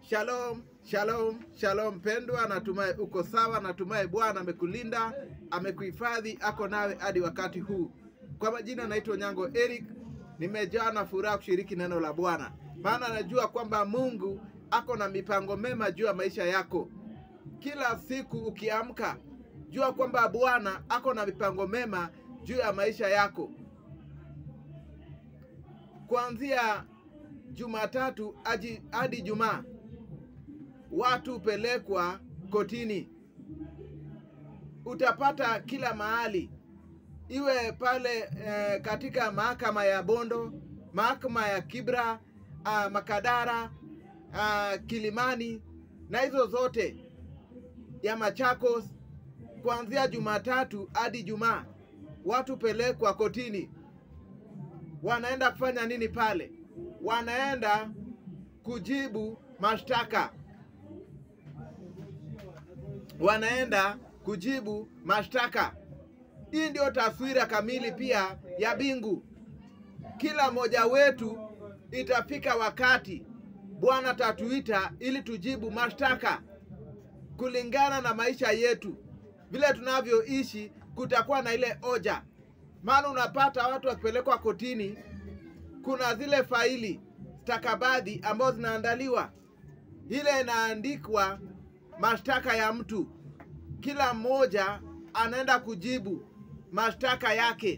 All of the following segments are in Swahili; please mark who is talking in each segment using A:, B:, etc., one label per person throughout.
A: Shalom, shalom, shalom pendwa, natumai uko sawa. Natumai Bwana amekulinda, amekuhifadhi, ako nawe hadi wakati huu. Kwa majina naitwa Nyango Eric, nimejaa na furaha kushiriki neno la Bwana, maana najua kwamba Mungu ako na mipango mema juu ya maisha yako. Kila siku ukiamka, jua kwamba Bwana ako na mipango mema juu ya maisha yako. Kuanzia Jumatatu aji- hadi Jumaa watu hupelekwa kotini. Utapata kila mahali, iwe pale eh, katika mahakama ya Bondo, mahakama ya Kibra, ah, Makadara, ah, Kilimani na hizo zote ya Machakos. Kuanzia Jumatatu hadi Jumaa watu hupelekwa kotini. Wanaenda kufanya nini pale? Wanaenda kujibu mashtaka wanaenda kujibu mashtaka. Hii ndio taswira kamili pia ya mbingu. Kila mmoja wetu itafika wakati Bwana tatuita ili tujibu mashtaka kulingana na maisha yetu, vile tunavyoishi. Kutakuwa na ile oja, maana unapata watu wakipelekwa kotini, kuna zile faili stakabadhi ambazo zinaandaliwa, ile inaandikwa mashtaka ya mtu. Kila mmoja anaenda kujibu mashtaka yake.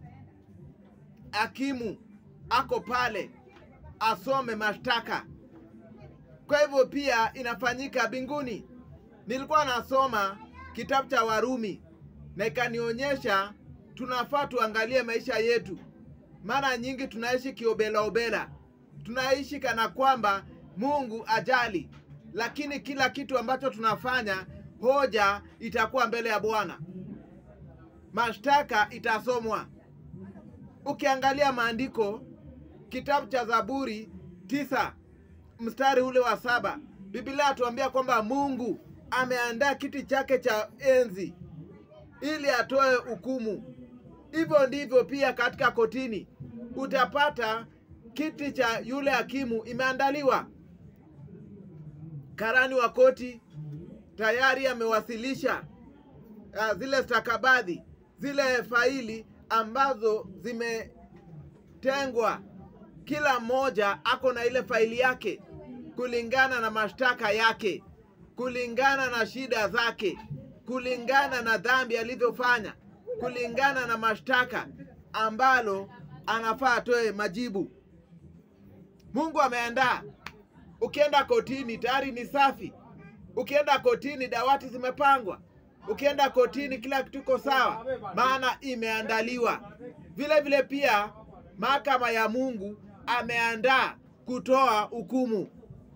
A: Hakimu ako pale asome mashtaka. Kwa hivyo pia inafanyika mbinguni. Nilikuwa nasoma kitabu cha Warumi na ikanionyesha tunafaa tuangalie maisha yetu. Mara nyingi tunaishi kiobelaobela, tunaishi kana kwamba Mungu ajali, lakini kila kitu ambacho tunafanya, hoja itakuwa mbele ya Bwana, mashtaka itasomwa. Ukiangalia maandiko, kitabu cha Zaburi tisa mstari ule wa saba Biblia atuambia kwamba Mungu ameandaa kiti chake cha enzi ili atoe hukumu. Hivyo ndivyo pia katika kotini utapata kiti cha yule hakimu imeandaliwa. Karani wa koti tayari amewasilisha uh, zile stakabadhi, zile faili ambazo zimetengwa. Kila mmoja ako na ile faili yake kulingana na mashtaka yake, kulingana na shida zake, kulingana na dhambi alivyofanya, kulingana na mashtaka ambalo anafaa atoe majibu. Mungu ameandaa. Ukienda kotini tayari ni safi. Ukienda kotini dawati zimepangwa. Ukienda kotini kila kitu iko sawa, maana imeandaliwa. Vile vile pia mahakama ya Mungu ameandaa kutoa hukumu.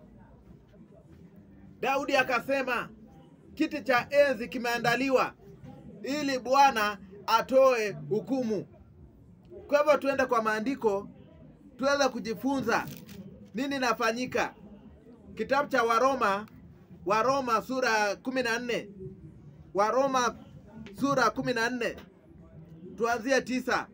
A: Daudi akasema kiti cha enzi kimeandaliwa ili Bwana atoe hukumu. Kwa hivyo tuende kwa maandiko tuweze kujifunza nini inafanyika. Kitabu cha Waroma, Waroma sura kumi na nne Waroma sura kumi na nne tuanzie tisa.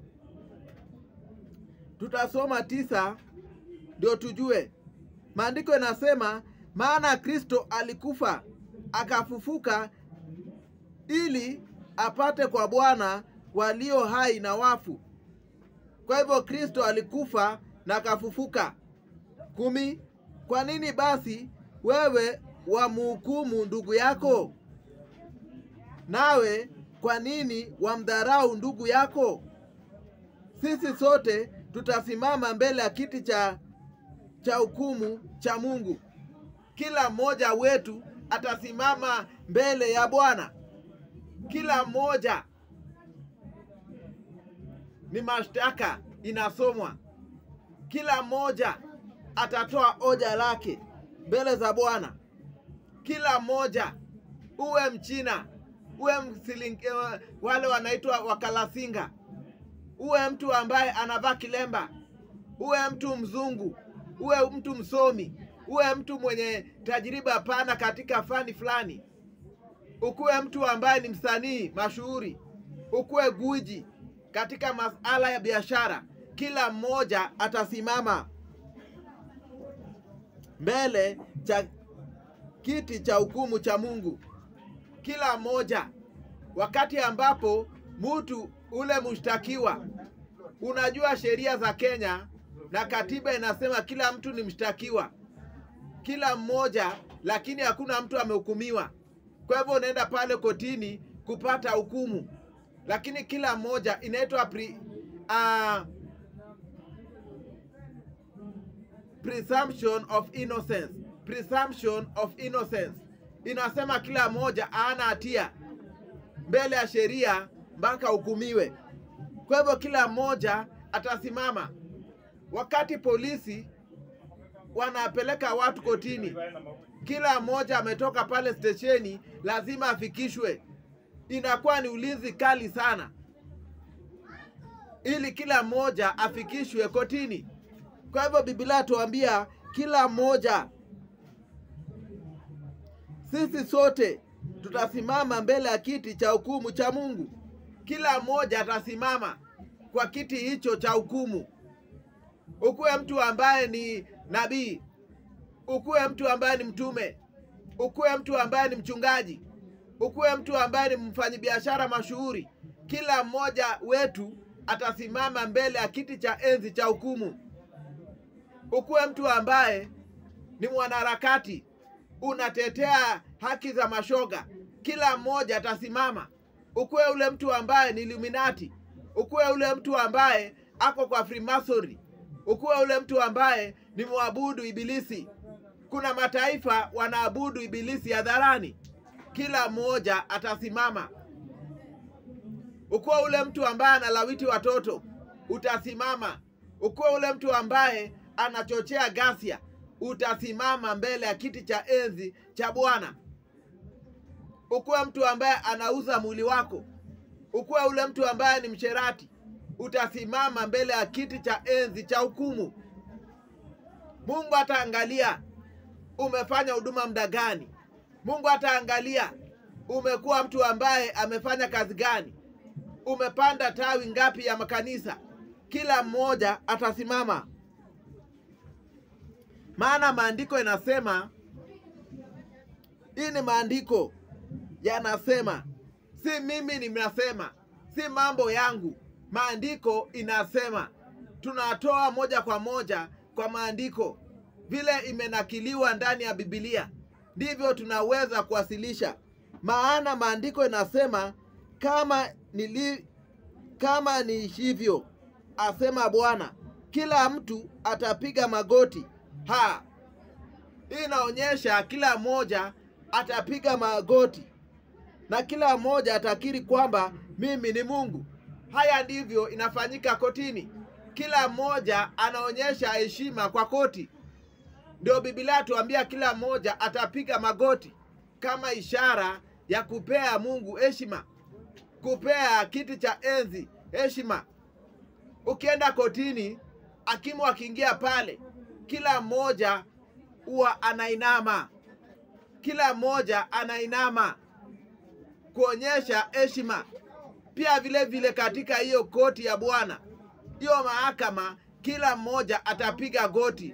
A: Tutasoma tisa ndio tujue. Maandiko yanasema, maana Kristo alikufa akafufuka ili apate kwa Bwana walio hai na wafu. Kwa hivyo Kristo alikufa na akafufuka. kumi. Kwa nini basi wewe wamhukumu ndugu yako? Nawe kwa nini wamdharau ndugu yako? Sisi sote tutasimama mbele ya kiti cha cha hukumu cha Mungu. Kila mmoja wetu atasimama mbele ya Bwana. Kila mmoja ni mashtaka inasomwa. Kila mmoja atatoa hoja lake mbele za Bwana. Kila mmoja, uwe Mchina, uwe msiling, eh, wale wanaitwa wakalasinga, uwe mtu ambaye anavaa kilemba, uwe mtu mzungu, uwe mtu msomi, uwe mtu mwenye tajriba pana katika fani fulani, ukuwe mtu ambaye ni msanii mashuhuri, ukuwe guiji katika masala ya biashara, kila mmoja atasimama mbele cha kiti cha hukumu cha Mungu. Kila mmoja, wakati ambapo mtu ule mshtakiwa, unajua sheria za Kenya na katiba inasema kila mtu ni mshtakiwa, kila mmoja, lakini hakuna mtu amehukumiwa. Kwa hivyo unaenda pale kotini kupata hukumu, lakini kila mmoja inaitwa pre, uh, presumption of innocence. Presumption of innocence inasema kila mmoja hana hatia mbele ya sheria mpaka hukumiwe. Kwa hivyo kila mmoja atasimama. Wakati polisi wanapeleka watu kotini, kila mmoja ametoka pale stesheni, lazima afikishwe. Inakuwa ni ulinzi kali sana, ili kila mmoja afikishwe kotini. Kwa hivyo Biblia tuambia kila mmoja, sisi sote tutasimama mbele ya kiti cha hukumu cha Mungu. Kila mmoja atasimama kwa kiti hicho cha hukumu. Ukuwe mtu ambaye ni nabii, ukuwe mtu ambaye ni mtume, ukuwe mtu ambaye ni mchungaji, ukuwe mtu ambaye ni mfanyabiashara mashuhuri, kila mmoja wetu atasimama mbele ya kiti cha enzi cha hukumu. Ukuwe mtu ambaye ni mwanaharakati, unatetea haki za mashoga, kila mmoja atasimama. Ukuwe ule mtu ambaye ni Illuminati, ukuwe ule mtu ambaye ako kwa Freemasonry, ukuwe ule mtu ambaye ni mwabudu ibilisi. Kuna mataifa wanaabudu ibilisi hadharani, kila mmoja atasimama. Ukuwe ule mtu ambaye analawiti watoto, utasimama. Ukuwe ule mtu ambaye anachochea ghasia, utasimama mbele ya kiti cha enzi cha Bwana. Ukuwe mtu ambaye anauza mwili wako, ukuwe ule mtu ambaye ni msherati, utasimama mbele ya kiti cha enzi cha hukumu. Mungu ataangalia umefanya huduma muda gani. Mungu ataangalia umekuwa mtu ambaye amefanya kazi gani, umepanda tawi ngapi ya makanisa. Kila mmoja atasimama, maana maandiko inasema, hii ni maandiko yanasema, si mimi ninasema, si mambo yangu. Maandiko inasema, tunatoa moja kwa moja kwa maandiko, vile imenakiliwa ndani ya Biblia ndivyo tunaweza kuwasilisha. Maana maandiko inasema, kama nili, kama niishivyo, asema Bwana, kila mtu atapiga magoti. Ha, hii inaonyesha kila mmoja atapiga magoti na kila mmoja atakiri kwamba mimi ni Mungu. Haya ndivyo inafanyika kotini, kila mmoja anaonyesha heshima kwa koti. Ndio Biblia tuambia kila mmoja atapiga magoti kama ishara ya kupea Mungu heshima, kupea kiti cha enzi heshima. Ukienda kotini, hakimu akiingia pale, kila mmoja huwa anainama, kila mmoja anainama kuonyesha heshima. Pia vile vile katika hiyo koti ya Bwana, hiyo mahakama, kila mmoja atapiga goti,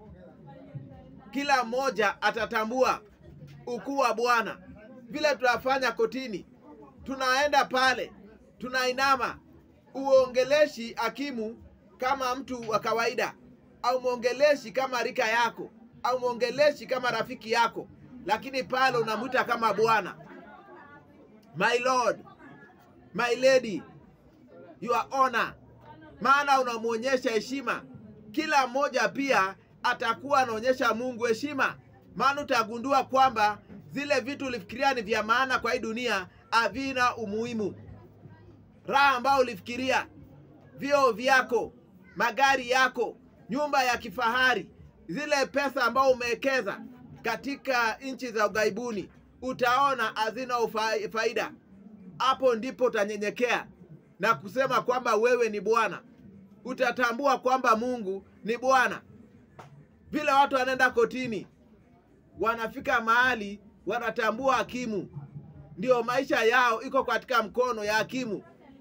A: kila mmoja atatambua ukuu wa Bwana. Vile tunafanya kotini, tunaenda pale, tunainama. Uongeleshi hakimu kama mtu wa kawaida, au mwongeleshi kama rika yako, au mwongeleshi kama rafiki yako, lakini pale unamwita kama Bwana, my lord, my lady, your honor, maana unamwonyesha heshima. Kila mmoja pia atakuwa anaonyesha Mungu heshima, maana utagundua kwamba zile vitu ulifikiria ni vya maana kwa hii dunia havina umuhimu. Raha ambayo ulifikiria, vyoo vyako, magari yako, nyumba ya kifahari, zile pesa ambao umewekeza katika nchi za ughaibuni, utaona hazina ufa- faida. Hapo ndipo utanyenyekea na kusema kwamba wewe ni Bwana. Utatambua kwamba Mungu ni Bwana. Vile watu wanaenda kotini, wanafika mahali wanatambua hakimu, ndio maisha yao iko katika mkono ya hakimu.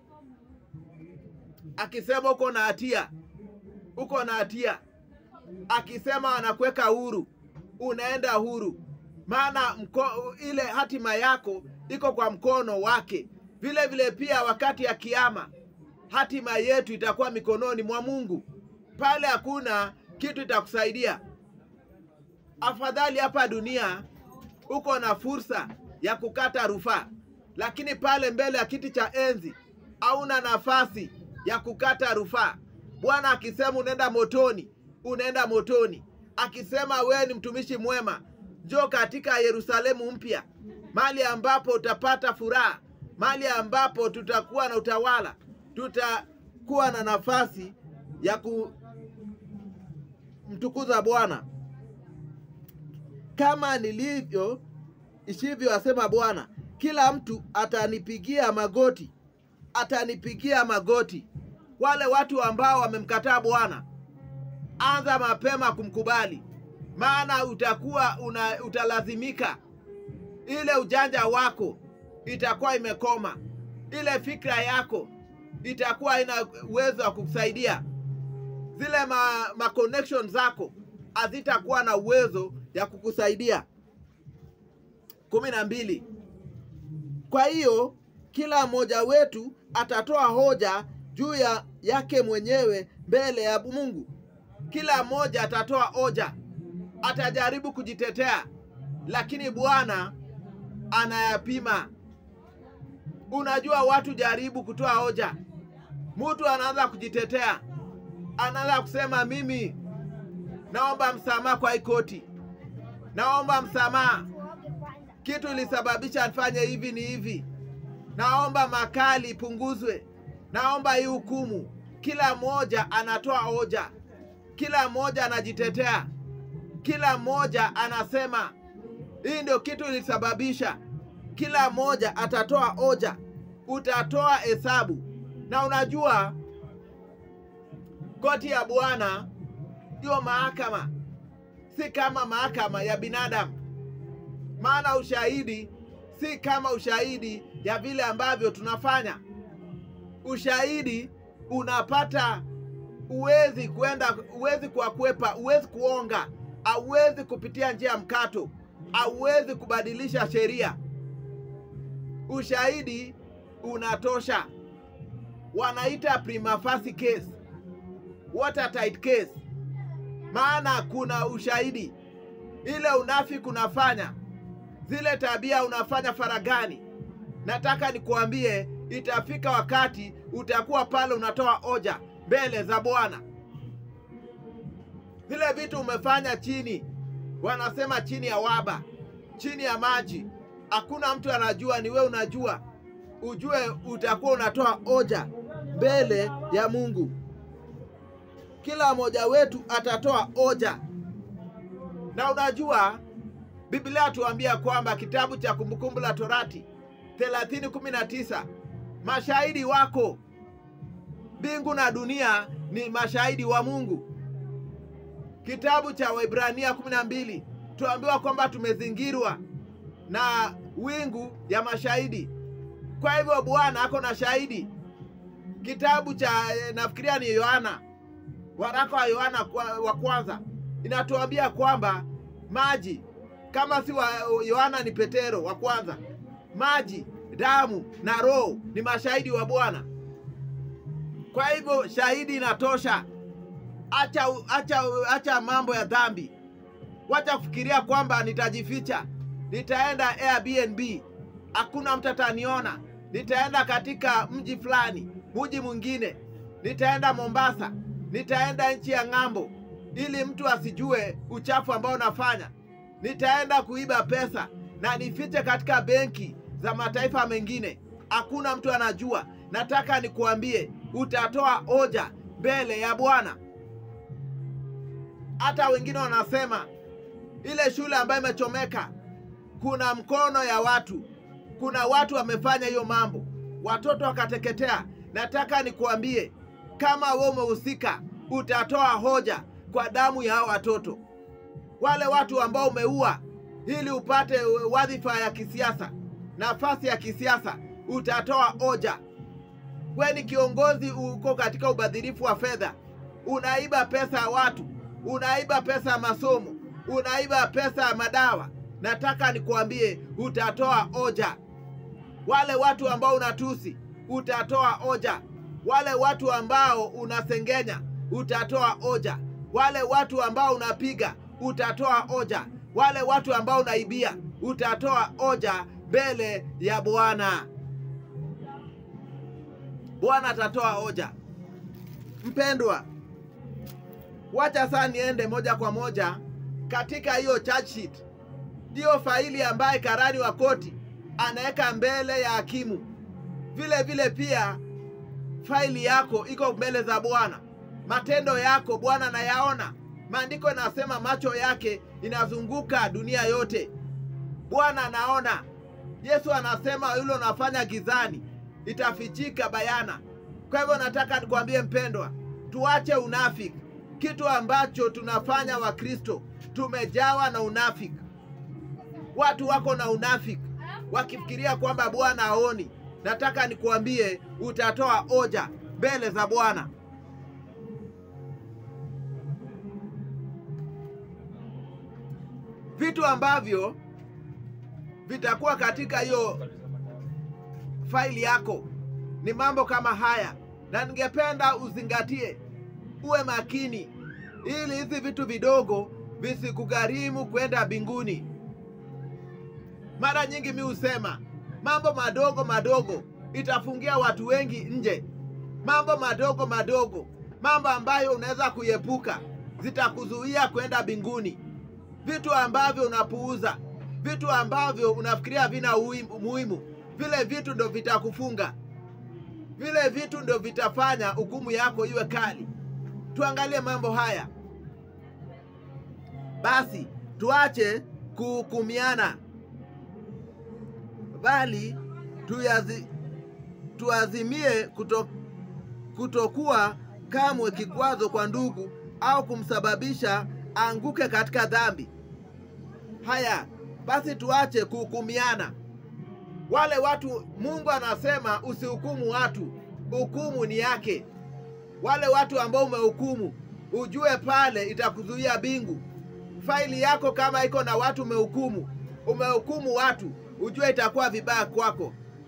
A: Akisema uko na hatia, uko na hatia. Akisema anakuweka huru, unaenda huru, maana mko, ile hatima yako iko kwa mkono wake. Vile vile pia wakati ya kiama hatima yetu itakuwa mikononi mwa Mungu. Pale hakuna kitu itakusaidia. Afadhali hapa dunia uko na fursa ya kukata rufaa, lakini pale mbele ya kiti cha enzi hauna nafasi ya kukata rufaa. Bwana akisema unaenda motoni, unaenda motoni. Akisema wewe ni mtumishi mwema, njoo katika Yerusalemu mpya, mahali ambapo utapata furaha, mahali ambapo tutakuwa na utawala, tutakuwa na nafasi ya kumtukuza Bwana kama nilivyo ishivyo, asema Bwana, kila mtu atanipigia magoti, atanipigia magoti. Wale watu ambao wamemkataa Bwana, anza mapema kumkubali, maana utakuwa una, utalazimika. Ile ujanja wako itakuwa imekoma, ile fikra yako itakuwa ina uwezo wa kukusaidia, zile ma, ma connection zako hazitakuwa na uwezo ya kukusaidia. kumi na mbili. Kwa hiyo kila mmoja wetu atatoa hoja juu ya yake mwenyewe mbele ya Mungu. Kila mmoja atatoa hoja, atajaribu kujitetea, lakini Bwana anayapima. Unajua, watu jaribu kutoa hoja, mtu anaanza kujitetea, anaanza kusema mimi naomba msamaha kwa ikoti, naomba msamaha, kitu ilisababisha nifanye hivi ni hivi, naomba makali ipunguzwe, naomba hii hukumu. Kila mmoja anatoa hoja, kila mmoja anajitetea, kila mmoja anasema hii ndio kitu ilisababisha. Kila mmoja atatoa hoja, utatoa hesabu. Na unajua koti ya Bwana ndio mahakama, si kama mahakama ya binadamu. Maana ushahidi si kama ushahidi ya vile ambavyo tunafanya. Ushahidi unapata, uwezi kwenda, uwezi kuwakwepa, uwezi kuonga, hauwezi kupitia njia ya mkato, hauwezi kubadilisha sheria. Ushahidi unatosha, wanaita prima facie case, watertight case maana kuna ushahidi. Ile unafiki unafanya, zile tabia unafanya faragani, nataka nikuambie, itafika wakati utakuwa pale unatoa hoja mbele za Bwana. Vile vitu umefanya chini, wanasema chini ya waba, chini ya maji, hakuna mtu anajua, ni wewe unajua. Ujue utakuwa unatoa hoja mbele ya Mungu. Kila mmoja wetu atatoa hoja, na unajua Biblia tuambia kwamba kitabu cha Kumbukumbu la Torati 30:19 mashahidi wako, mbingu na dunia ni mashahidi wa Mungu. Kitabu cha Waebrania 12 tuambiwa kwamba tumezingirwa na wingu ya mashahidi. Kwa hivyo Bwana ako na shahidi. Kitabu cha nafikiria ni Yohana waraka wa Yohana wa kwanza inatuambia kwamba maji kama si wa Yohana ni Petero wa kwanza, maji, damu na roho ni mashahidi wa Bwana. Kwa hivyo shahidi inatosha. Acha, acha, acha mambo ya dhambi, wacha kufikiria kwamba nitajificha, nitaenda Airbnb, hakuna mtu ataniona, nitaenda katika mji fulani, mji mwingine, nitaenda Mombasa nitaenda nchi ya ng'ambo ili mtu asijue uchafu ambao nafanya. Nitaenda kuiba pesa na nifiche katika benki za mataifa mengine, hakuna mtu anajua. Nataka nikuambie, utatoa hoja mbele ya Bwana. Hata wengine wanasema ile shule ambayo imechomeka, kuna mkono ya watu, kuna watu wamefanya hiyo mambo, watoto wakateketea. Nataka nikuambie kama wewe umehusika, utatoa hoja kwa damu ya hao watoto, wale watu ambao umeua ili upate wadhifa ya kisiasa, nafasi ya kisiasa, utatoa hoja. We ni kiongozi, uko katika ubadhirifu wa fedha, unaiba pesa ya watu, unaiba pesa ya masomo, unaiba pesa ya madawa, nataka nikuambie utatoa oja. Wale watu ambao unatusi, utatoa oja. Wale watu ambao unasengenya, utatoa oja. Wale watu ambao unapiga, utatoa oja. Wale watu ambao unaibia, utatoa oja mbele ya Bwana. Bwana atatoa hoja. Mpendwa, wacha sasa niende moja kwa moja katika hiyo charge sheet, ndiyo faili ambaye karani wa koti anaweka mbele ya hakimu. Vile vile pia faili yako iko mbele za Bwana, matendo yako Bwana anayaona. Maandiko inasema macho yake inazunguka dunia yote, Bwana anaona. Yesu anasema yule unafanya gizani itafichika bayana. Kwa hivyo nataka nikwambie mpendwa, tuache unafiki. Kitu ambacho tunafanya Wakristo, tumejawa na unafiki. Watu wako na unafiki wakifikiria kwamba Bwana haoni. Nataka nikuambie, utatoa hoja mbele za Bwana. Vitu ambavyo vitakuwa katika hiyo faili yako ni mambo kama haya, na ningependa uzingatie, uwe makini, ili hizi vitu vidogo visikugharimu kwenda mbinguni. Mara nyingi mi husema mambo madogo madogo itafungia watu wengi nje. Mambo madogo madogo, mambo ambayo unaweza kuiepuka, zitakuzuia kwenda mbinguni. Vitu ambavyo unapuuza, vitu ambavyo unafikiria vina umuhimu vile vitu ndo vitakufunga, vile vitu ndo vitafanya hukumu yako iwe kali. Tuangalie mambo haya basi, tuache kuhukumiana, bali tuyazi, tuazimie kuto, kutokuwa kamwe kikwazo kwa ndugu au kumsababisha anguke katika dhambi. Haya basi, tuache kuhukumiana wale watu Mungu anasema usihukumu watu, hukumu ni yake. Wale watu ambao umehukumu, ujue pale itakuzuia bingu. Faili yako kama iko na watu umehukumu, umehukumu watu, ujue itakuwa vibaya kwako,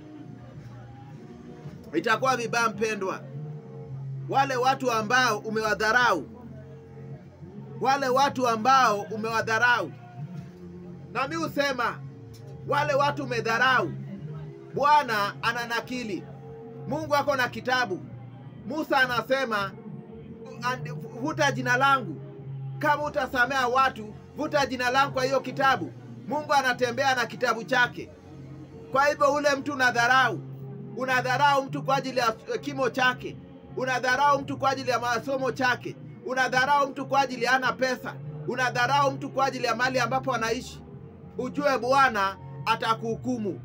A: itakuwa vibaya mpendwa. Wale watu ambao umewadharau, wale watu ambao umewadharau, na mi husema wale watu umedharau, Bwana ananakili. Mungu ako na kitabu. Musa anasema vuta jina langu, kama utasamea watu, vuta jina langu kwa hiyo kitabu. Mungu anatembea na kitabu chake. Kwa hivyo ule mtu unadharau, unadharau mtu kwa ajili ya kimo chake, unadharau mtu kwa ajili ya masomo chake, unadharau mtu kwa ajili hana pesa, unadharau mtu kwa ajili ya mali ambapo anaishi, ujue Bwana atakuhukumu.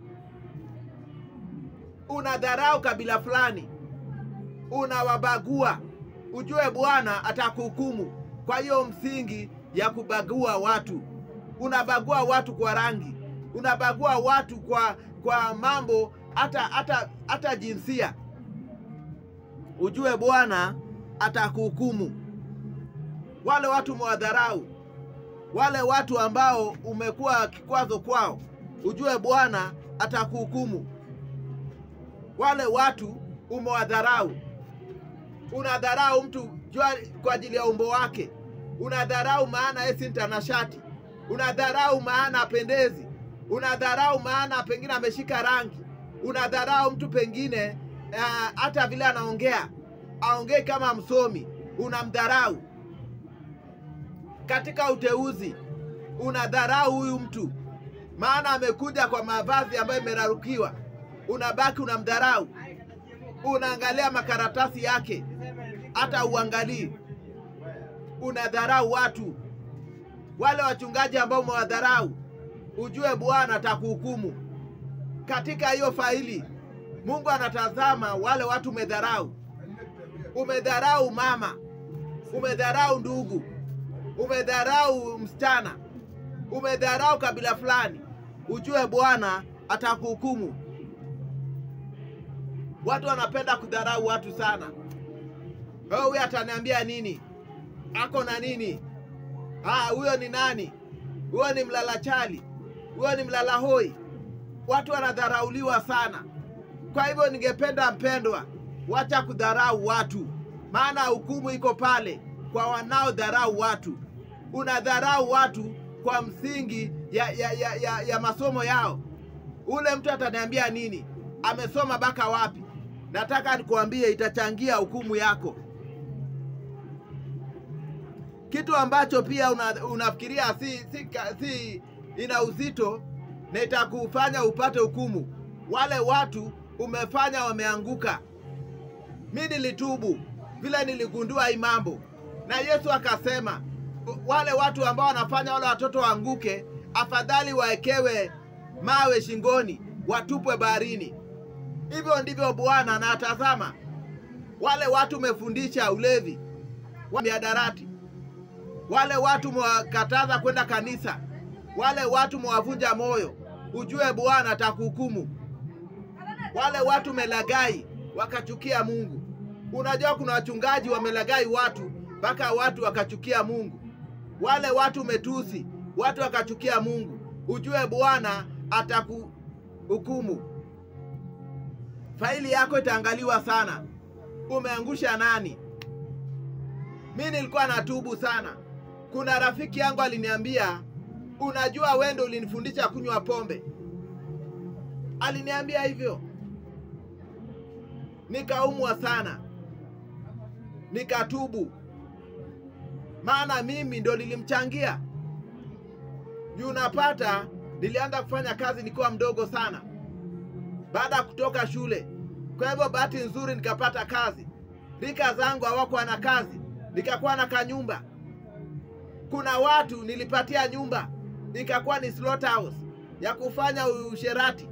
A: Unadharau kabila fulani, unawabagua, ujue Bwana atakuhukumu. Kwa hiyo msingi ya kubagua watu, unabagua watu kwa rangi, unabagua watu kwa kwa mambo hata hata hata jinsia, ujue Bwana atakuhukumu. Wale watu umewadharau, wale watu ambao umekuwa kikwazo kwao, ujue Bwana atakuhukumu. Wale watu umewadharau, unadharau mtu jua kwa ajili ya umbo wake, unadharau maana yeye si mtanashati, unadharau maana apendezi, unadharau maana pengine ameshika rangi, unadharau mtu pengine hata uh, vile anaongea aongei kama msomi, unamdharau. Katika uteuzi unadharau huyu mtu maana amekuja kwa mavazi ambayo imerarukiwa, unabaki unamdharau, unaangalia makaratasi yake, hata uangalii, unadharau watu. Wale wachungaji ambao umewadharau, ujue Bwana atakuhukumu. Katika hiyo faili, Mungu anatazama wale watu umedharau. Umedharau mama, umedharau ndugu, umedharau msichana, umedharau kabila fulani, ujue Bwana atakuhukumu. Watu wanapenda kudharau watu sana. Oh, huyu ataniambia nini? Ako na nini? Ah, huyo ni nani? huyo ni mlala chali, huyo ni mlala hoi. Watu wanadharauliwa sana. Kwa hivyo, ningependa mpendwa, wacha kudharau watu, maana hukumu iko pale kwa wanaodharau watu. Unadharau watu kwa msingi ya, ya, ya, ya, ya masomo yao. Ule mtu ataniambia nini? Amesoma mpaka wapi? Nataka nikuambie, itachangia hukumu yako. Kitu ambacho pia una, unafikiria si, si, si ina uzito na itakufanya upate hukumu. Wale watu umefanya wameanguka. Mi nilitubu vile niligundua hii mambo, na Yesu akasema wale watu ambao wanafanya wale watoto waanguke, afadhali waekewe mawe shingoni, watupwe baharini. Hivyo ndivyo Bwana anatazama wale watu umefundisha ulevi wa miadarati, wale watu mwakataza kwenda kanisa, wale watu mwavunja moyo, ujue Bwana atakuhukumu. Wale watu melagai wakachukia Mungu. Unajua kuna wachungaji wamelagai watu mpaka watu wakachukia Mungu. Wale watu metusi watu wakachukia Mungu, ujue Bwana atakuhukumu. Faili yako itaangaliwa sana. Umeangusha nani? Mi nilikuwa natubu sana. Kuna rafiki yangu aliniambia, unajua wewe ndio ulinifundisha kunywa pombe. Aliniambia hivyo, nikaumwa sana, nikatubu, maana mimi ndo nilimchangia. Juu unapata, nilianza kufanya kazi nikiwa mdogo sana baada ya kutoka shule. Kwa hivyo bahati nzuri nikapata kazi, rika zangu hawakuwa na kazi, nikakuwa na kanyumba. Kuna watu nilipatia nyumba, ikakuwa ni slaughterhouse ya kufanya usherati.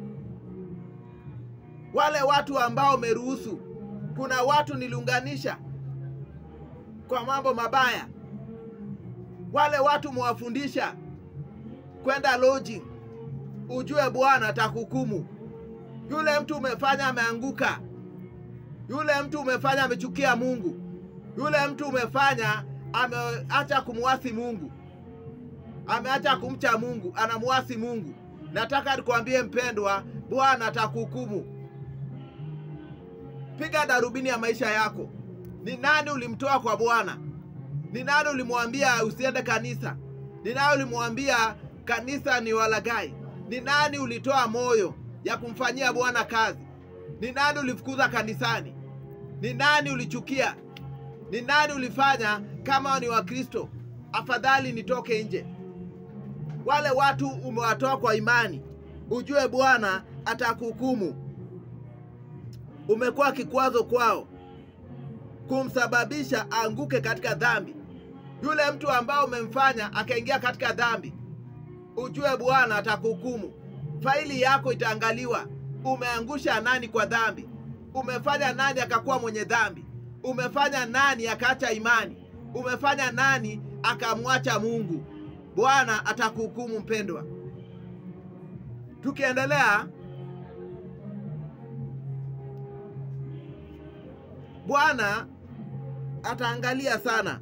A: Wale watu ambao umeruhusu, kuna watu niliunganisha kwa mambo mabaya. Wale watu mwafundisha kwenda lodging, ujue Bwana atakuhukumu. Yule mtu umefanya ameanguka, yule mtu umefanya amechukia Mungu, yule mtu umefanya ameacha kumwasi Mungu, ameacha kumcha Mungu, anamwasi Mungu. Nataka nikwambie mpendwa, Bwana atakuhukumu. Piga darubini ya maisha yako. Ni nani ulimtoa kwa Bwana? Ni nani ulimwambia usiende kanisa? Ni nani ulimwambia kanisa ni walagai? Ni nani ulitoa moyo ya kumfanyia Bwana kazi? Ni nani ulifukuza kanisani? Ni nani ulichukia? Ni nani ulifanya kama ni Wakristo, afadhali nitoke nje? Wale watu umewatoa kwa imani, ujue Bwana atakuhukumu. Umekuwa kikwazo kwao, kumsababisha aanguke katika dhambi. Yule mtu ambao umemfanya akaingia katika dhambi, ujue Bwana atakuhukumu. Faili yako itaangaliwa. Umeangusha nani kwa dhambi? Umefanya nani akakuwa mwenye dhambi? Umefanya nani akaacha imani? Umefanya nani akamwacha Mungu? Bwana atakuhukumu mpendwa. Tukiendelea, Bwana ataangalia sana.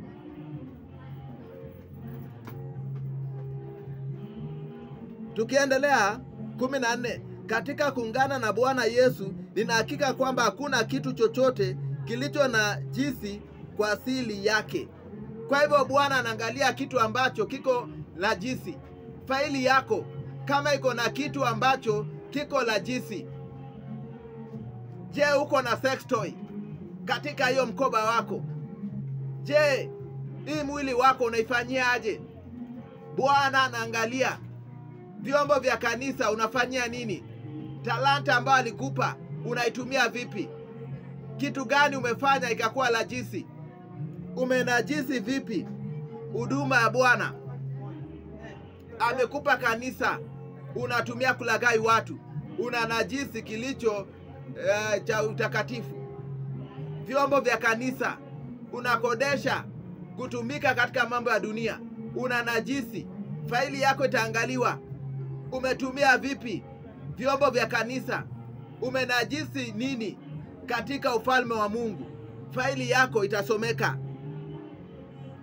A: Tukiendelea kumi na nne, katika kuungana na Bwana Yesu nina hakika kwamba hakuna kitu chochote kilicho na jisi kwa asili yake. Kwa hivyo Bwana anaangalia kitu ambacho kiko na jisi. Faili yako kama iko na kitu ambacho kiko na jisi, je, uko na sex toy katika hiyo mkoba wako? Je, hii mwili wako unaifanyia aje? Bwana anaangalia vyombo vya kanisa unafanyia nini? Talanta ambayo alikupa unaitumia vipi? Kitu gani umefanya ikakuwa najisi? Umenajisi vipi huduma ya Bwana? Amekupa kanisa, unatumia kulaghai watu, una najisi kilicho eh, cha utakatifu. Vyombo vya kanisa unakodesha kutumika katika mambo ya dunia, una najisi. Faili yako itaangaliwa. Umetumia vipi vyombo vya kanisa? Umenajisi nini katika ufalme wa Mungu? Faili yako itasomeka.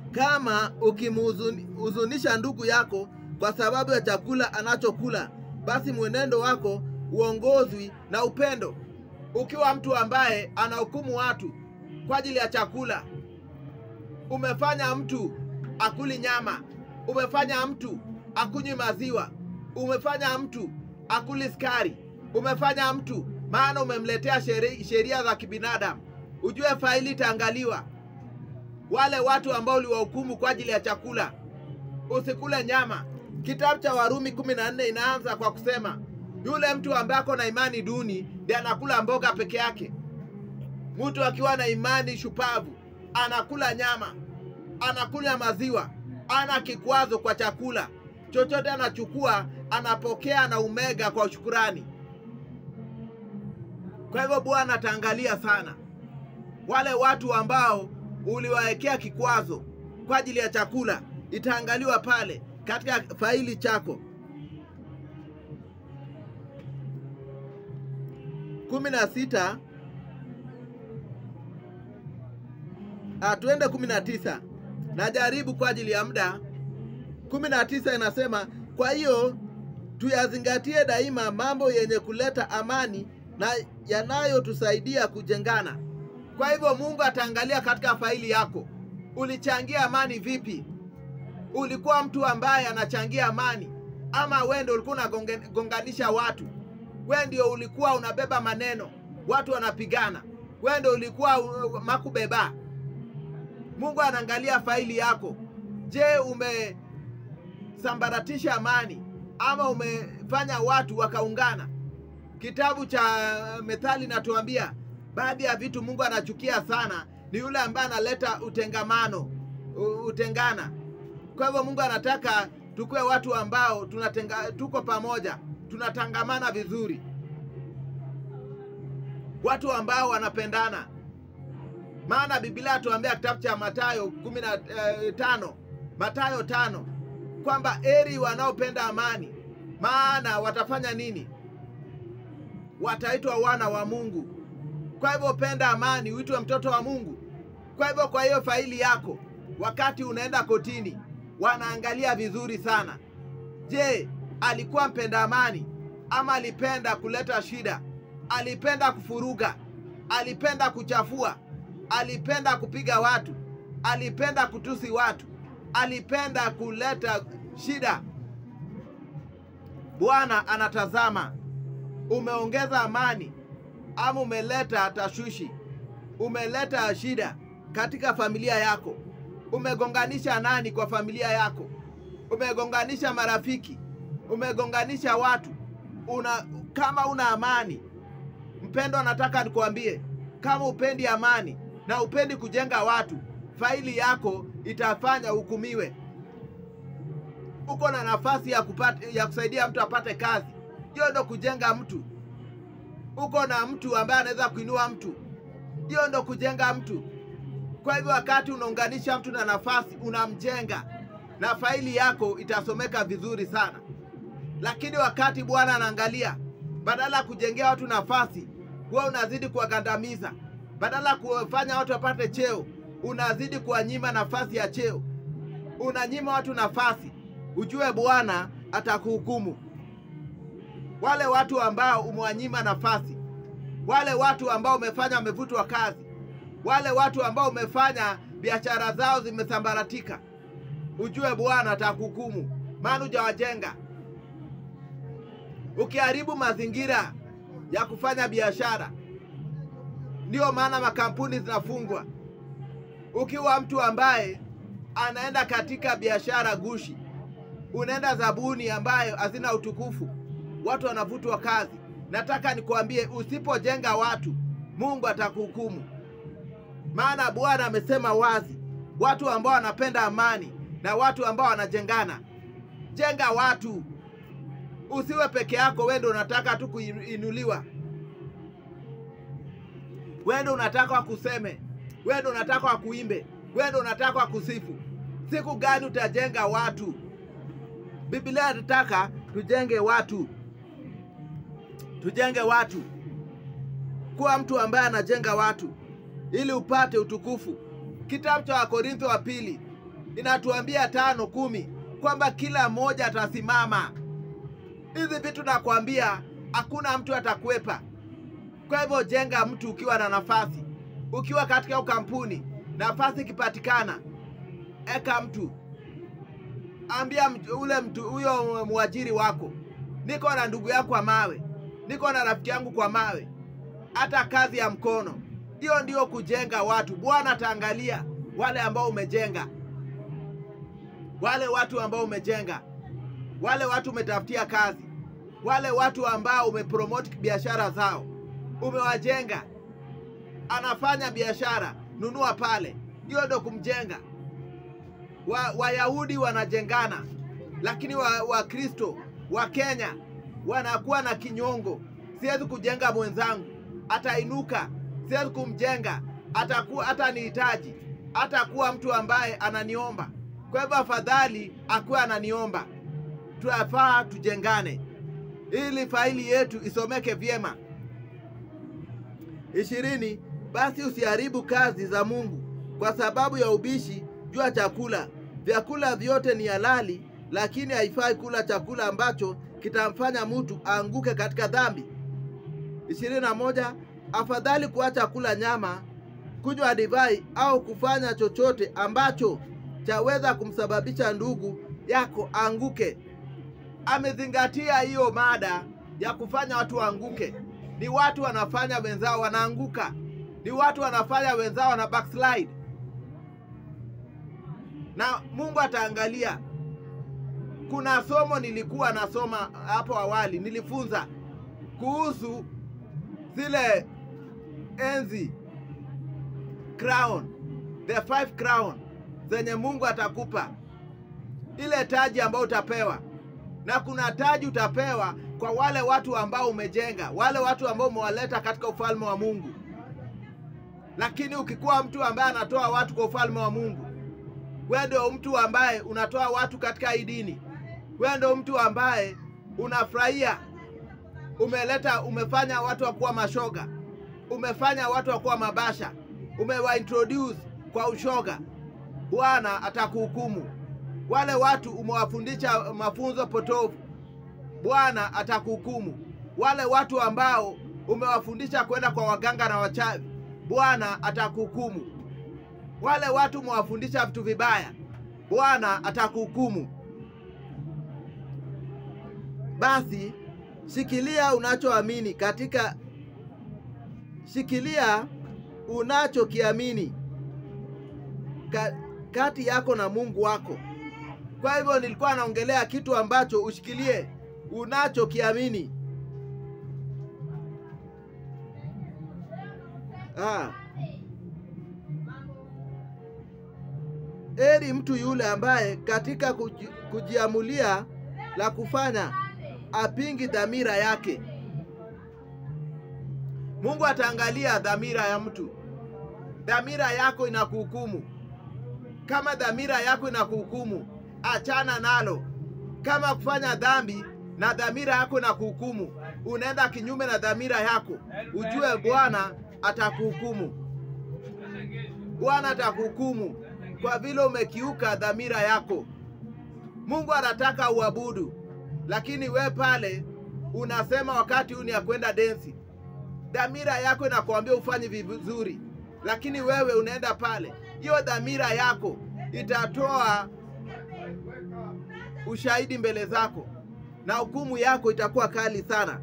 B: Kama ukimhuzunisha ndugu yako kwa sababu ya chakula anachokula, basi mwenendo wako uongozwi na upendo.
A: Ukiwa mtu ambaye anahukumu watu kwa ajili ya chakula, umefanya mtu akuli nyama, umefanya mtu akunywi maziwa, umefanya mtu akuli skari, umefanya mtu maana umemletea sheri- sheria za kibinadamu, ujue faili itaangaliwa. Wale watu ambao uliwahukumu kwa ajili ya chakula, usikule nyama. Kitabu cha Warumi kumi na nne inaanza kwa kusema yule mtu ambaye ako na imani duni ndiye anakula mboga peke yake. Mtu akiwa na imani shupavu anakula nyama, anakula maziwa, ana kikwazo kwa chakula chochote, anachukua anapokea na umega kwa shukurani. Kwa hivyo Bwana ataangalia sana wale watu ambao uliwawekea kikwazo kwa ajili ya chakula, itaangaliwa pale katika faili chako.
B: kumi na sita Ah, tuende kumi na tisa najaribu kwa ajili ya muda. kumi na tisa inasema kwa hiyo tuyazingatie daima mambo yenye kuleta amani na yanayotusaidia kujengana.
A: Kwa hivyo Mungu ataangalia katika faili yako, ulichangia amani vipi? Ulikuwa mtu ambaye anachangia amani, ama wewe ndio ulikuwa unagonganisha watu? Wewe ndio ulikuwa unabeba maneno, watu wanapigana, wewe ndio ulikuwa uh, makubeba. Mungu anaangalia faili yako. Je, umesambaratisha amani ama umefanya watu wakaungana? Kitabu cha Methali natuambia baadhi ya vitu Mungu anachukia sana ni yule ambaye analeta utengamano, u- utengana. Kwa hivyo Mungu anataka tukuwe watu ambao tunatenga, tuko pamoja, tunatangamana vizuri, watu ambao wanapendana. Maana Biblia atuambia kitabu cha Mathayo kumi na eh, tano Mathayo tano kwamba eri wanaopenda amani, maana watafanya nini? Wataitwa wana wa Mungu. Kwa hivyo penda amani, uitwe mtoto wa Mungu. Kwa hivyo, kwa hiyo faili yako, wakati unaenda kotini, wanaangalia vizuri sana. Je, alikuwa mpenda amani ama alipenda kuleta shida? Alipenda kufuruga? Alipenda kuchafua? Alipenda kupiga watu? Alipenda kutusi watu? Alipenda kuleta shida? Bwana anatazama, umeongeza amani ama umeleta tashwishi, umeleta shida katika familia yako, umegonganisha nani kwa familia yako, umegonganisha marafiki, umegonganisha watu. Una kama una amani, mpendo, nataka nikuambie, kama upendi amani na upendi kujenga watu, faili yako itafanya hukumiwe. Uko na nafasi ya kupata, ya kusaidia mtu apate kazi, hiyo ndo kujenga mtu uko na mtu ambaye anaweza kuinua mtu, hiyo ndo kujenga mtu. Kwa hivyo wakati unaunganisha mtu na nafasi, unamjenga na faili yako itasomeka vizuri sana. Lakini wakati Bwana anaangalia, badala ya kujengea watu nafasi, wewe unazidi kuwagandamiza. Badala ya kuwafanya watu wapate cheo, unazidi kuwanyima nafasi ya cheo, unanyima watu nafasi. Ujue Bwana atakuhukumu wale watu ambao umewanyima nafasi, wale watu ambao umefanya wamevutwa kazi, wale watu ambao umefanya biashara zao zimesambaratika, ujue Bwana atakuhukumu, maana hujawajenga. Ukiharibu mazingira ya kufanya biashara, ndiyo maana makampuni zinafungwa. Ukiwa mtu ambaye anaenda katika biashara gushi, unaenda zabuni ambayo hazina utukufu watu wanavutwa kazi. Nataka nikwambie, usipojenga watu, Mungu atakuhukumu. Maana Bwana amesema wazi, watu ambao wanapenda amani na watu ambao wanajengana. Jenga watu, usiwe peke yako. Wewe ndio unataka tu kuinuliwa, wewe ndio unataka wakuseme, wewe ndio unataka wakuimbe, wewe ndio unataka wakusifu. Siku gani utajenga watu? Biblia inataka tujenge watu tujenge watu. Kuwa mtu ambaye anajenga watu ili upate utukufu. Kitabu cha Wakorintho wa pili inatuambia tano kumi kwamba kila mmoja atasimama. Hizi vitu nakwambia, hakuna mtu atakwepa. Kwa hivyo jenga mtu ukiwa na nafasi, ukiwa katika hiyo kampuni, nafasi ikipatikana, eka mtu, ambia mtu, ule mtu huyo mwajiri wako, niko na ndugu yako kwa mawe, niko na rafiki yangu kwa mawe, hata kazi ya mkono. Hiyo ndio kujenga watu. Bwana ataangalia wale ambao umejenga, wale watu ambao umejenga, wale watu umetafutia kazi, wale watu ambao umepromote biashara zao, umewajenga. Anafanya biashara, nunua pale, hiyo ndio kumjenga. Wa- Wayahudi wanajengana, lakini Wakristo wa, wa Kenya wanakuwa na kinyongo. Siwezi kujenga mwenzangu, atainuka. Siwezi kumjenga, atakuwa hatanihitaji, atakuwa mtu ambaye ananiomba. Kwa hivyo afadhali akuwe ananiomba. Tunafaa tujengane ili faili yetu isomeke vyema. ishirini. Basi usiharibu kazi za Mungu kwa sababu ya ubishi juu ya chakula. Vyakula vyote ni halali, lakini haifai kula chakula ambacho kitamfanya mtu aanguke katika dhambi. ishirini na moja. Afadhali kuacha kula nyama, kunywa divai au kufanya chochote ambacho chaweza kumsababisha ndugu yako aanguke. Amezingatia hiyo mada ya kufanya watu waanguke. Ni watu wanafanya wenzao wanaanguka, ni watu wanafanya wenzao wana backslide, na Mungu ataangalia. Kuna somo nilikuwa nasoma hapo awali, nilifunza kuhusu zile enzi crown, the five crown zenye Mungu atakupa, ile taji ambayo utapewa, na kuna taji utapewa kwa wale watu ambao umejenga, wale watu ambao umewaleta katika ufalme wa Mungu. Lakini ukikuwa mtu ambaye anatoa watu kwa ufalme wa Mungu, wewe ndio mtu ambaye unatoa watu katika hii dini, wewe ndio mtu ambaye unafurahia umeleta umefanya watu wa kuwa mashoga, umefanya watu wa kuwa mabasha, umewaintroduce kwa ushoga, Bwana atakuhukumu. Wale watu umewafundisha mafunzo potofu, Bwana atakuhukumu. Wale watu ambao umewafundisha kwenda kwa waganga na wachawi, Bwana atakuhukumu. Wale watu umewafundisha vitu vibaya, Bwana atakuhukumu. Basi shikilia unachoamini katika, shikilia unachokiamini ka, kati yako na Mungu wako. Kwa hivyo nilikuwa naongelea kitu ambacho ushikilie unachokiamini. Ah. Heri mtu yule ambaye katika kuji, kujiamulia la kufanya apingi dhamira yake. Mungu ataangalia dhamira ya mtu. Dhamira yako inakuhukumu. Kama dhamira yako inakuhukumu, achana nalo. Kama kufanya dhambi na dhamira yako inakuhukumu, unaenda kinyume na dhamira yako, ujue Bwana atakuhukumu. Bwana atakuhukumu kwa vile umekiuka dhamira yako. Mungu anataka uabudu, lakini we pale unasema wakati huu ni ya kwenda densi. Dhamira yako inakuambia ufanye vizuri, lakini wewe unaenda pale. Hiyo dhamira yako itatoa ushahidi mbele zako na hukumu yako itakuwa kali sana.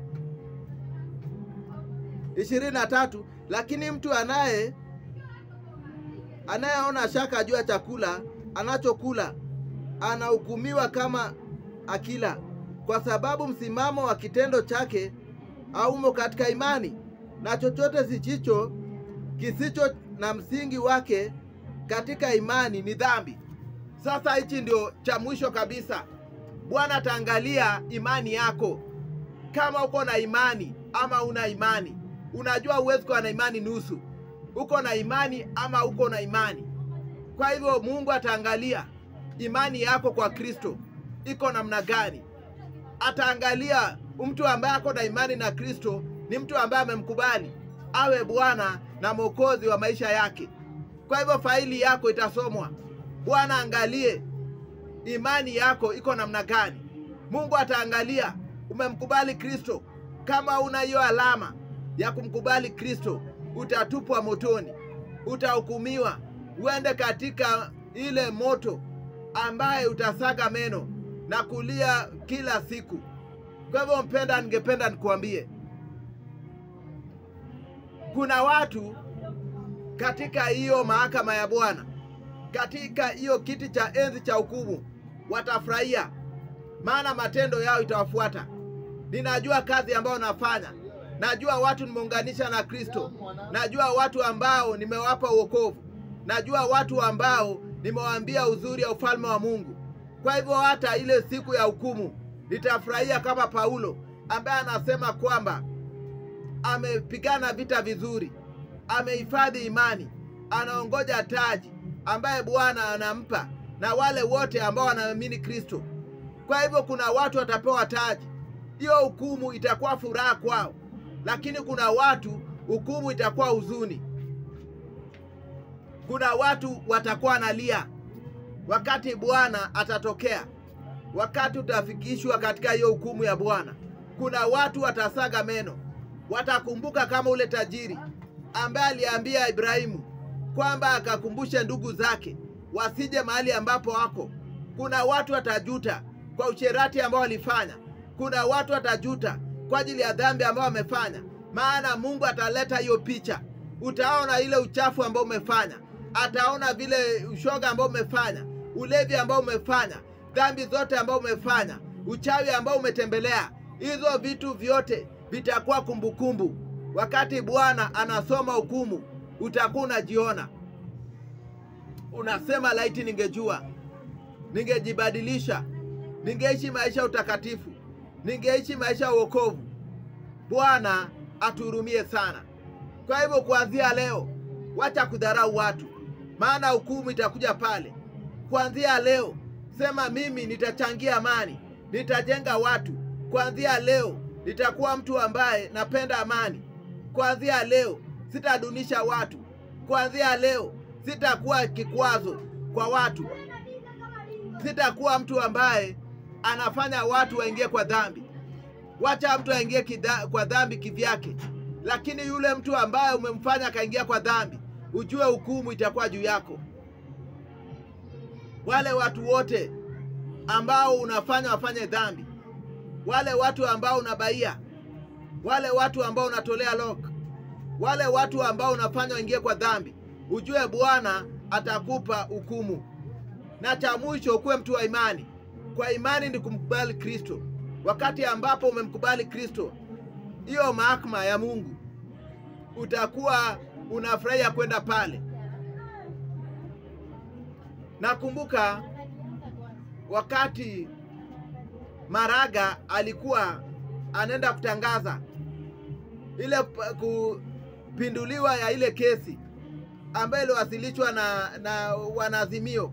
A: ishirini na tatu. Lakini mtu anaye anayeona shaka juu ya chakula anachokula anahukumiwa kama akila, kwa sababu msimamo wa kitendo chake haumo katika imani, na chochote sichicho kisicho na msingi wake katika imani ni dhambi. Sasa hichi ndio cha mwisho kabisa. Bwana ataangalia imani yako, kama uko na imani ama una imani. Unajua huwezi kuwa na imani nusu, uko na imani ama uko na imani. Kwa hivyo Mungu ataangalia imani yako kwa Kristo iko namna gani. Ataangalia mtu ambaye ako na imani na Kristo ni mtu ambaye amemkubali awe Bwana na Mwokozi wa maisha yake. Kwa hivyo faili yako itasomwa, Bwana angalie imani yako iko namna gani. Mungu ataangalia umemkubali Kristo. Kama una hiyo alama ya kumkubali Kristo, utatupwa motoni, utahukumiwa, uende katika ile moto ambaye utasaga meno na kulia kila siku. Kwa hivyo, mpenda, ningependa nikuambie kuna watu katika hiyo mahakama ya Bwana, katika hiyo kiti cha enzi cha hukumu, watafurahia, maana matendo yao itawafuata. Ninajua kazi ambayo nafanya, najua watu nimeunganisha na Kristo, najua watu ambao nimewapa wokovu, najua watu ambao nimewaambia uzuri ya ufalme wa Mungu. Kwa hivyo hata ile siku ya hukumu nitafurahia kama Paulo ambaye anasema kwamba amepigana vita vizuri, amehifadhi imani, anaongoja taji ambaye Bwana anampa na wale wote ambao wanaamini Kristo. Kwa hivyo kuna watu watapewa taji, hiyo hukumu itakuwa furaha kwao, lakini kuna watu hukumu itakuwa huzuni. Kuna watu watakuwa nalia wakati Bwana atatokea, wakati utafikishwa katika hiyo hukumu ya Bwana. Kuna watu watasaga meno, watakumbuka kama ule tajiri ambaye aliambia Ibrahimu kwamba akakumbushe ndugu zake wasije mahali ambapo wako. Kuna watu watajuta kwa usherati ambao walifanya. Kuna watu watajuta kwa ajili ya dhambi ambao wamefanya, maana Mungu ataleta hiyo picha. Utaona ile uchafu ambao umefanya, ataona vile ushoga ambao umefanya, ulevi ambao umefanya, dhambi zote ambao umefanya, uchawi ambao umetembelea. Hizo vitu vyote vitakuwa kumbukumbu. Wakati Bwana anasoma hukumu, utakuwa unajiona unasema, laiti ningejua, ningejibadilisha, ningeishi maisha ya utakatifu, ningeishi maisha ya wokovu. Bwana atuhurumie sana. Kwa hivyo, kuanzia leo, wacha kudharau watu, maana hukumu itakuja pale. Kuanzia leo, sema mimi nitachangia amani, nitajenga watu. Kuanzia leo, nitakuwa mtu ambaye napenda amani. Kuanzia leo, sitadunisha watu. Kuanzia leo, sitakuwa kikwazo kwa watu. Sitakuwa mtu ambaye anafanya watu waingie kwa dhambi. Wacha mtu aingie kidha- kwa dhambi kivyake, lakini yule mtu ambaye umemfanya akaingia kwa dhambi, ujue hukumu itakuwa juu yako. Wale watu wote ambao unafanya wafanye dhambi, wale watu ambao unabaia, wale watu ambao unatolea lock, wale watu ambao unafanya waingie kwa dhambi, ujue Bwana atakupa hukumu. Na cha mwisho, ukuwe mtu wa imani. Kwa imani ni kumkubali Kristo. Wakati ambapo umemkubali Kristo, hiyo mahakama ya Mungu utakuwa unafurahia kwenda pale. Nakumbuka wakati Maraga alikuwa anaenda kutangaza ile p- kupinduliwa ya ile kesi ambayo iliwasilishwa na, na wanaazimio.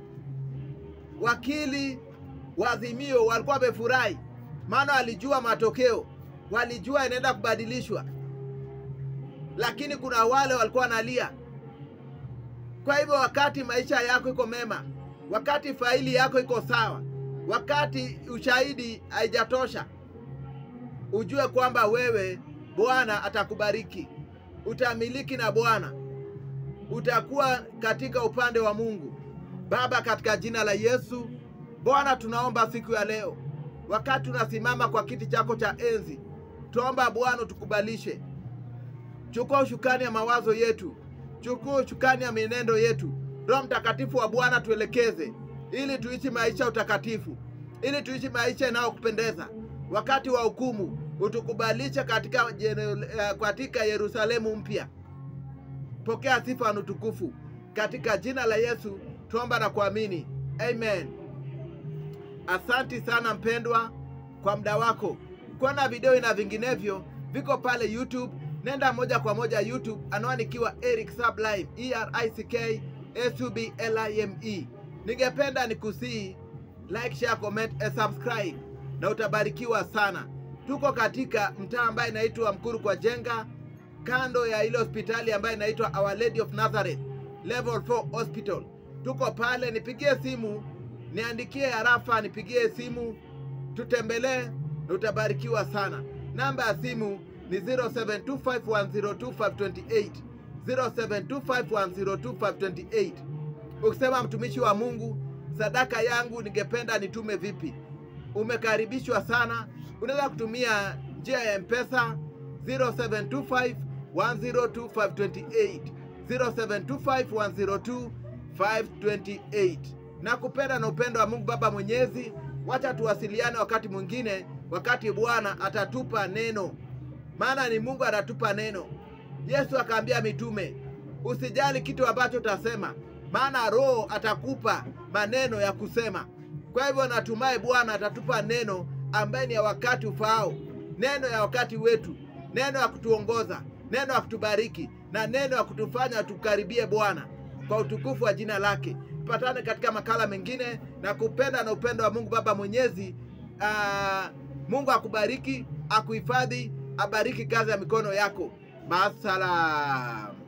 A: Wakili wa Azimio walikuwa wamefurahi, maana walijua matokeo, walijua inaenda kubadilishwa, lakini kuna wale walikuwa wanalia. Kwa hivyo, wakati maisha yako iko mema, wakati faili yako iko sawa, wakati ushahidi haijatosha, ujue kwamba wewe Bwana atakubariki, utamiliki na Bwana, utakuwa katika upande wa Mungu. Baba, katika jina la Yesu, Bwana, tunaomba siku ya leo, wakati tunasimama kwa kiti chako cha enzi, tuomba Bwana utukubalishe. Chukua ushukani ya mawazo yetu, chukua ushukani ya mienendo yetu. Roho Mtakatifu wa Bwana tuelekeze, ili tuishi maisha ya utakatifu, ili tuishi maisha yanayokupendeza. Wakati wa hukumu utukubalishe katika, jene- eh, katika Yerusalemu mpya. Pokea sifa na utukufu katika jina la Yesu tuomba na kuamini, amen. Asanti sana mpendwa kwa muda wako. Kuona video na vinginevyo viko pale YouTube. Nenda moja kwa moja YouTube, anwani ikiwa Eric Sublime, E R I C K S U B L I M E. Ningependa nikusii like, share, comment, and subscribe na utabarikiwa sana. Tuko katika mtaa ambaye inaitwa Mkuru kwa Jenga, kando ya ile hospitali ambayo inaitwa Our Lady of Nazareth Level 4 Hospital. tuko pale, nipigie simu, niandikie harafa, nipigie simu, tutembelee na utabarikiwa sana. Namba ya simu ni 0725102528 0725102528. Ukisema mtumishi wa Mungu, sadaka yangu ningependa nitume vipi? Umekaribishwa sana. Unaweza kutumia njia ya Mpesa 0725 102 0725 102 na kupenda na upendo wa Mungu Baba Mwenyezi. Wacha tuwasiliane wakati mwingine, wakati Bwana atatupa neno, maana ni Mungu atatupa neno. Yesu akaambia mitume, usijali kitu ambacho utasema, maana Roho atakupa maneno ya kusema. Kwa hivyo natumai Bwana atatupa neno ambaye ni ya wakati ufaao, neno ya wakati wetu, neno ya kutuongoza, neno ya kutubariki na neno ya kutufanya tukaribie Bwana kwa utukufu wa jina lake. Tupatane katika makala mengine na kupenda na upendo wa Mungu Baba Mwenyezi. Aa, Mungu akubariki, akuhifadhi, abariki kazi ya mikono yako. Maasalam.